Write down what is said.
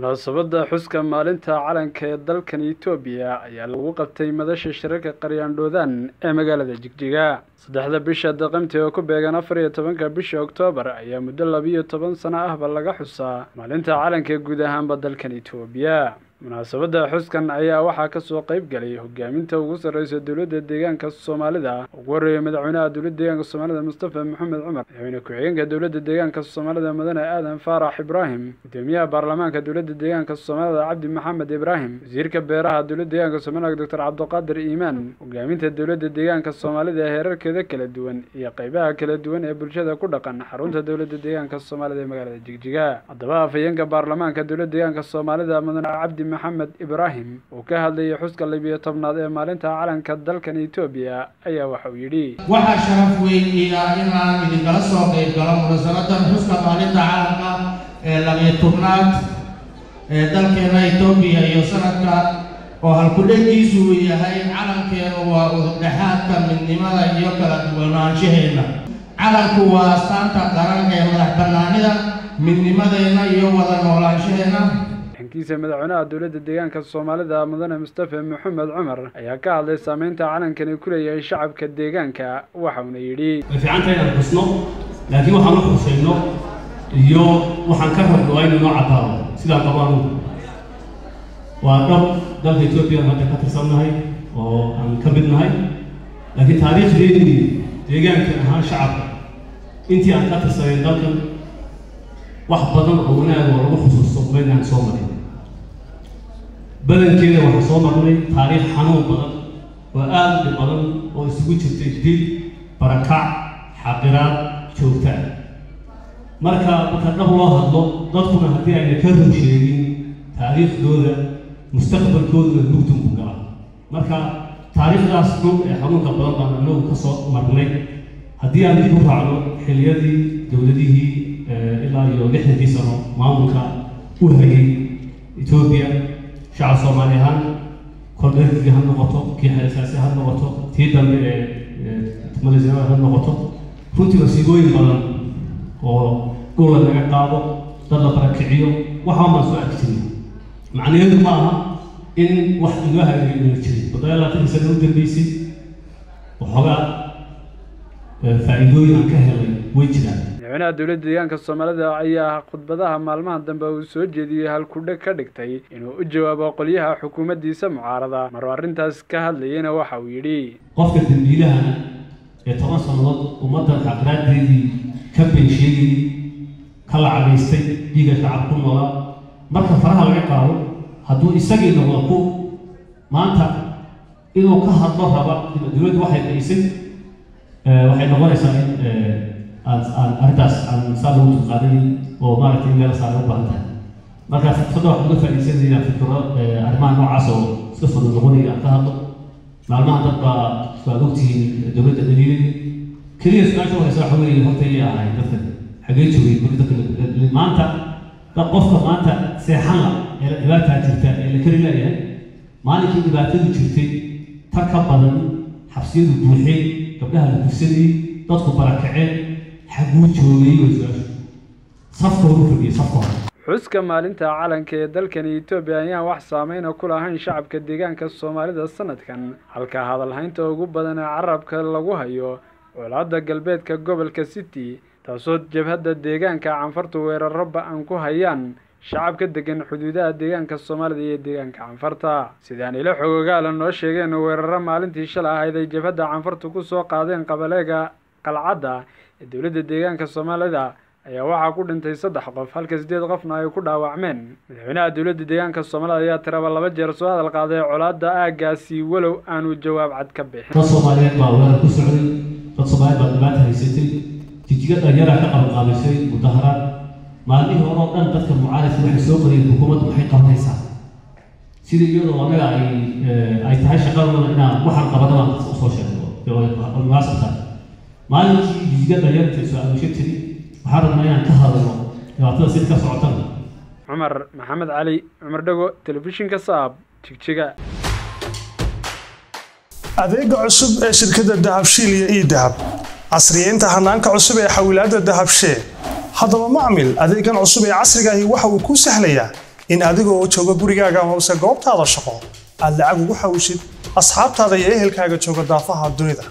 munaasabadda xuska maalinta calanka ee dalkan etoobiya ayaa lagu qabtay madasha shirarka qaryaandhoodaan ee magaalada jigjiga saddexda bisha daqamti oo ku beegan afar iyo tobanka bisha oktoobar ayaa muddo labiiyo toban sano ahba laga xusaa maalinta calanka guud ahaanba dalkan etoobiya munaasabadda xuskan ayaa waxaa kasoo qayb galay hogaaminta ugu sarreysa dowladda deegaanka soomaalida ugu horreeya madaxweynaha dowladda deegaanka soomaalida mustafa maxamed cumar madaxweyne ku-xigeenka dowladda deegaanka soomaalida mudane aadan faarax ibraahim gudoomiyaha baarlamaanka dowladda deegaanka soomaalida cabdi maxamed ibraahim wasiirka beeraha dowladda deegaanka soomaalida doctor cabdiqaadir iimaan hogaaminta dowladda deegaanka soomaalida ee heerarkeeda kala duwan iyo qeybaha kala duwan ee bulshada ku dhaqan xarunta dowladda deegaanka soomaalida ee magaalada jigjiga haddaba afhayeenka baarlamaanka dowladda deegaanka soomaalida mudane cabdi maxamed ibraahim uu ka hadlayay xuska libiyo tobnaad ee maalinta calanka dalkan etoobiya ayaa waxa uu yidhi waxaa sharaf weyn ii ah inaan idinkala soo qayb galo munaasabaddan xuska maalinta calanka ee labiyo tobnaad ee dalkeena etoobiya iyo sanadka oo halku-dhegiisu uu yahay calankeenu waa udubdhexaadka midnimada iyo kala duwanaanshaheena calanku waa astaanta qaran ee madax bannaanida midnimadeenna iyo wada noolaanshaheena xankiisa madaxweynaha dowladda deegaanka soomaalida mudane mustafa maxamed cumar ayaa ka hadlay saameynta calankani ku leeyahay shacabka deegaanka waxauna yidhi way fiican tahay inaan xusno laakiin waxaan u xusayno iyo waxaan ka rabno waa inuu noo caddaado sidaan qabo anugu waa dhab dalka etoobiya aan hadda ka tirsannahay oo aan ka mid nahay laakiin taariikhdeedii deegaanka ahaan shacabka intii aan ka tirsanayn dalkan wax badan oo wanaag oo lagu xusuusto maynaan soo marin badankeeda waxaan soo marnay taariikh xanuun badan oo aad u dhib badan oo isugu jirtay dil barakac xaqiraad joogtaa marka marka dhab loo hadlo dadkuna haddii ayna ka run sheegin taariikhdooda mustaqbalkooduna mugdun ku gala marka taariikhdaas dhul ee xanuunka badan baan anagu ka soo marnay haddii aan dib u raacno xiliyadii dowladihii ilaa iyo lixdankii sano maamulka u hayay etoobiya shacab soomaali ahaan kordhergii ha noqoto kii xeesaasi ha noqoto tii dambe ee malisnimada ha noqoto runtii wasiigooyin badan oo dhula laga qaado dad la barakiciyo waxaa maan soo arki jirin macnaheedu ma aha in wax inoo hagaagay inoo jirin toddoba labaatankii sana u dambeysay waxoogaa faa'iidooyin aan ka helay way jiraan madaxweynaha dowladda deegaanka soomaalida ayaa khudbadaha maalmaha dambe uu soo jeediyey halkudheg ka dhigtay inuu u jawaabo qolyaha xukuumaddiisa mucaarada maruu arrintaas ka hadlayeyna waxa uu yidhi qofka dambiilahana ee toban sannadood ummaddan xaqraaddeedii ka beensheegayey ka lacagaystay dhiiga shacab ku noolaa marka faraha laga qaado hadduu isagii noqdo ku maanta inuu ka hadlo raba dowladdu waxay qaysay waxay noqonaysaa in aan aan arrintaas aan saa lagu dulqaaday oo maaragtay in meel saaray u baahan tahay marka fikradda waxaan uga faa'iidaysanaya fikro arrimaha noocaas oo iska fudud noqonaya aan ka hadlo maalmaha dad baa waad ogtihiin dowladda dhaliilay keliya su-aasha horeysa waxa weeye horta iyay ahayd dadkan xagee joogay guri dadka maanta dad qofka maanta seexan la ee la dhibaataa jirta ee la kari leeyahay maalinkii dhibaatadu jirtay tar ka badan xabsiyadu buuxeen gabdhaha la gursanayey dadku barakaceen xaguu joogay way su-aashu safka horu fadhiyay safka hore xuska maalinta calanka ee dalkani etoobiya ayaan wax saameyna ku lahayn shacabka deegaanka soomaalida sanadkan halka hadalhaynta ugu badan ee carabka lagu hayo colaadda galbeedka gobolka city taasoo jabhadda deegaanka canfartu weeraro ba-an ku hayaan shacabka degan xuduudaha deegaanka soomaalida iyo deegaanka canfarta sidaan ilo xogogaala noo sheegeen weeraro maalintii shalay ahayd ay jabhadda canfartu ku soo qaadeen qabaleega qalcadda ee dowladda deegaanka soomaalida ayaa waxaa ku dhintay saddex qof halka siddeed qofna ay ku dhaawacmeen madaxweynaha dowladda deegaanka soomaalida ayaa tiraba laba jeer soo hadal qaaday colaadda aaggaasi walow aanu jawaab cad ka bixin dad soomaaliyeed baa weerar ku socday dad soomaaliyeed baa dhibaata haysatay jijiga dhallinyaraa ka qabanqaabisay mudaharaad maalmihii hore oo dhan dadka mucaaradka waxay soo qorayeen xukuumaddu maxay qabanaysaa sidii iyadoo anaga ay ay tahay shaqadooda inaan waxaan qabana baan dadka usoo sheegno munaasabta maalinkii jijiga dhallinyarta soo aadusho tiri waxaan rabnaa inaan ka hadalno dhibaatada sida ka socotana cumar maxamed cali cumar dhago telefishinka saab jigjiga adeega cusub ee shirkadda dahabshiil iyo ii dahab casriyeynta hanaanka cusub ee xawilaadda dahabshee haddaba macmil adeegan cusub ee casrigaahi waxa uu kuu sahlayaa in adigoo jooga gurigaaga amase goobtaada shaqo aad lacag ugu xawishid asxaabtaada iyo ehelkaaga jooga daafaha dunida